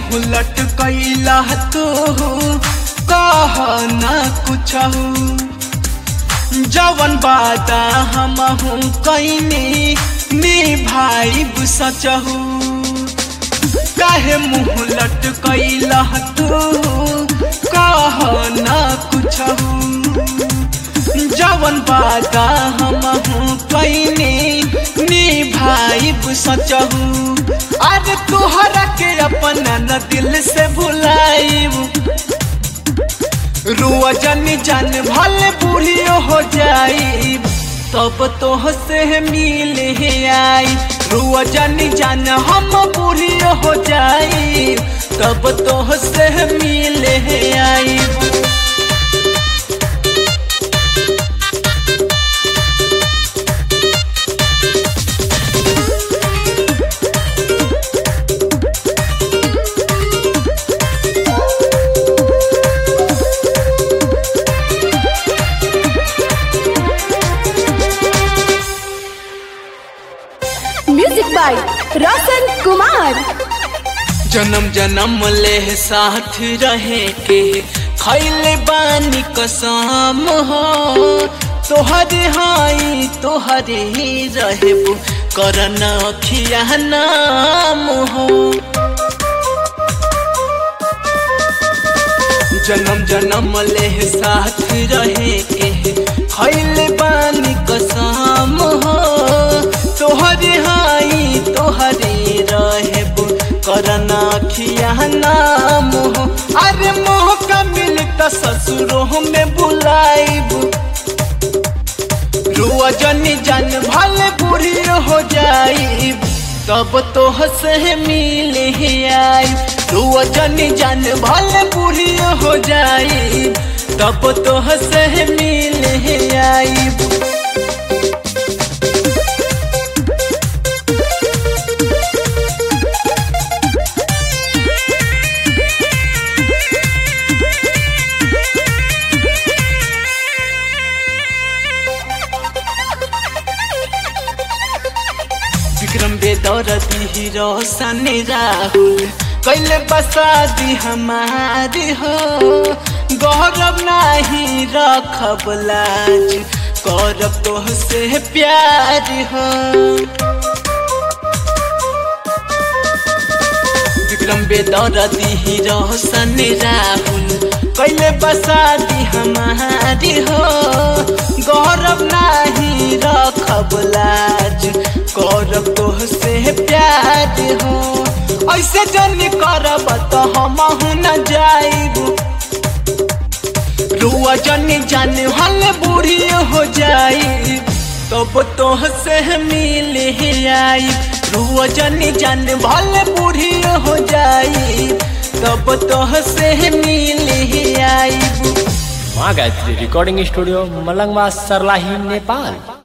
मुँह लटकैला तो कह न कुछ जवन बाता हम कैनी निभाइब सचहू काहे मुँह लटकैला तू कह न कुछ जवन बाता हम कैनी निभाइब सचहू अरे तोहरा के अपना न दिल से भुलाइब रुआ जन जान भले बूढ़ी हो जाई तब तो से मिले आई रुआ जन जान हम बूढ़ी हो जाई तब तो से मिले आई म्यूजिक बाय रोशन कुमार जन्म जन्म ले साथ रहे के खैले बानी कसम हो तोहरे हाई तोहरे ही रहबो करन अखिया नाम हो जन्म जन्म ले साथ रहे के खैले बानी कसम हो तोहरे हाई तोहरे रहबो करना खिया नाम हो अरे मोह का मिलता ससुरों में बुलाइब रुआ जनी जान भले बूढ़ी हो जाई तब तो से मिले आई रुआ जनी जान भले बूढ़ी हो जाई तब तो से मिले आई विक्रम बेदौरती हीरो सनी राहुल कैले बसादी हमारी हो गौरव नाही रखब लाज करब तो से प्यार हो विक्रम बेदौरती हीरो सनी राहुल कैले बसादी हमारी हो गौरव नाही रखब लाज करब तो से प्यार हो ऐसे जन करब तो हम न जाइब रुआ जन जान हल बूढ़ी हो जाई तब तो से मिले आई रुआ जन जान भले बूढ़ी हो जाई तब तो से मिले आई माँ गायत्री रिकॉर्डिंग स्टूडियो मलंगवा सरलाही नेपाल